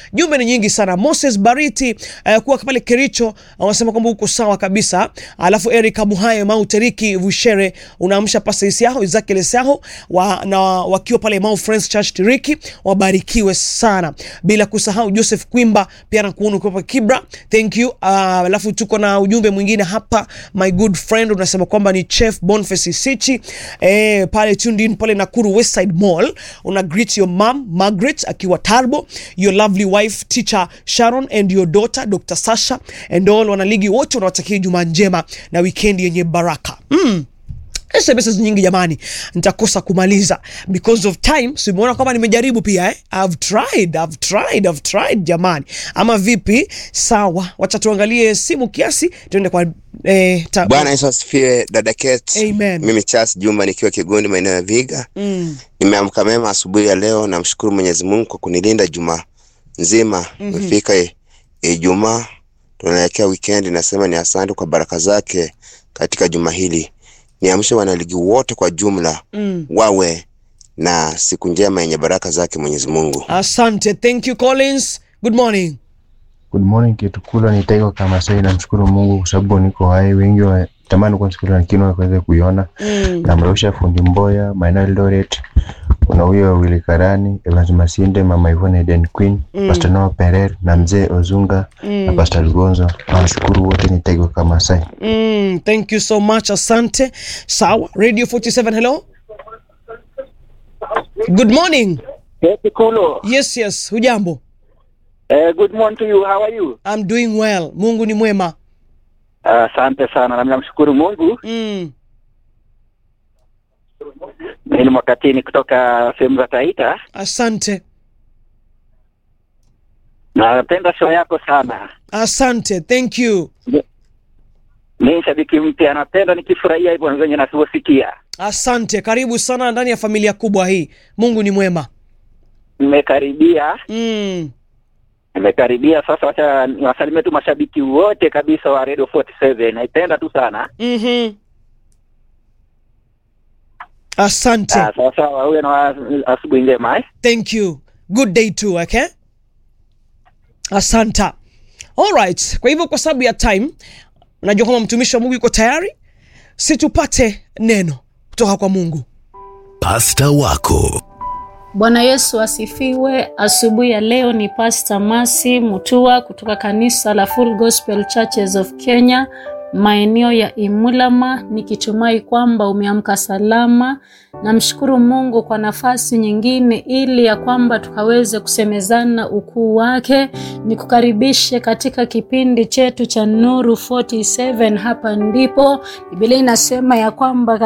Jumbe ni nyingi sana. Moses Bariti uh, kuwa pale Kericho wanasema kwamba uko sawa kabisa. Alafu Eric Muhaye Mau Teriki Vushere unaamsha pasa Isiaho Isaac Lesaho wa, na wakiwa pale Mau Friends Church Tiriki wabarikiwe sana, bila kusahau Joseph Kwimba pia nakuona ukiwa Kibra, thank you. Uh, alafu tuko na ujumbe mwingine hapa, my good friend unasema kwamba ni Chef Boniface Sichi eh, pale tuned in pale Nakuru Westside Mall, una greet your mom Margaret akiwa Tarbo, your lovely wife teacher Sharon and your daughter Dr. Sasha and all wanaligi wote unawatakia Jumaa njema na weekend yenye baraka mm. SMS nyingi jamani, nitakosa kumaliza because of time. So umeona kwamba nimejaribu pia eh? I've tried, I've tried, I've tried jamani, ama vipi? Sawa, wacha tuangalie simu kiasi, tuende kwa eh, ta- Bwana Yesu asifiwe, dada Kate. Amen. Mimi Charles Juma nikiwa Kigundi maeneo ya Viga. mm. Nimeamka mema asubuhi ya leo, namshukuru Mwenyezi Mungu kwa kunilinda juma nzima. Imefika mm Ijumaa, tunaelekea weekend. Nasema ni asante kwa baraka zake katika juma hili. Niamshe wanaligi wote kwa jumla Mm. wawe na siku njema yenye baraka zake Mwenyezi Mungu. Asante, thank you Collins, good morning. Good morning Kitukula, ni Taigo kama sasa. Namshukuru Mungu kwa sababu niko hai. Wengi watamani kunisikia lakini wakaweza kuiona. mm. Namrusha fundi Mboya, maeneo ya Eldoret. Kuna huyo Willy Karani, Evans Masinde, Mama Ivone Eden Queen, Mm. Pastor Noah Pereira na Mzee Ozunga na Mm. Pastor Lugonzo. Nawashukuru wote, ni Taigo kama sasa. Mm, thank you so much, asante. Sawa, Radio 47, hello. Good morning. Happy Kulo. Yes, yes, hujambo? Uh, good morning to you. How are you? I'm doing well. Mungu ni mwema. Asante sana, nami namshukuru Mungu. Mm. Mimi ni Mwakatini kutoka sehemu za Taita. Asante. Napenda show yako sana. Asante, thank you. Mimi shabiki mpya, napenda nikifurahia hivyo venye nasivyosikia. Asante, karibu sana ndani ya familia kubwa hii. Mungu ni mwema. Nimekaribia, Mm. nimekaribia sasa. Wacha niwasalimie tu mashabiki wote kabisa wa Radio 47. Naipenda tu sana. Mhm. Asante. Ah, sawa sawa, uwe na asubuhi njema eh? Thank you. Good day too, okay? Asanta. All right. Kwa hivyo kwa sababu ya time, unajua kwamba mtumishi wa Mungu yuko tayari, si tupate neno kutoka kwa Mungu. Pasta wako Bwana Yesu asifiwe. Asubuhi ya leo ni Pastor Masi Mutua kutoka kanisa la Full Gospel Churches of Kenya maeneo ya Imulama, nikitumai kwamba umeamka salama. Namshukuru Mungu kwa nafasi nyingine ili ya kwamba tukaweze kusemezana ukuu wake. Nikukaribishe katika kipindi chetu cha Nuru 47. Hapa ndipo Biblia inasema ya kwamba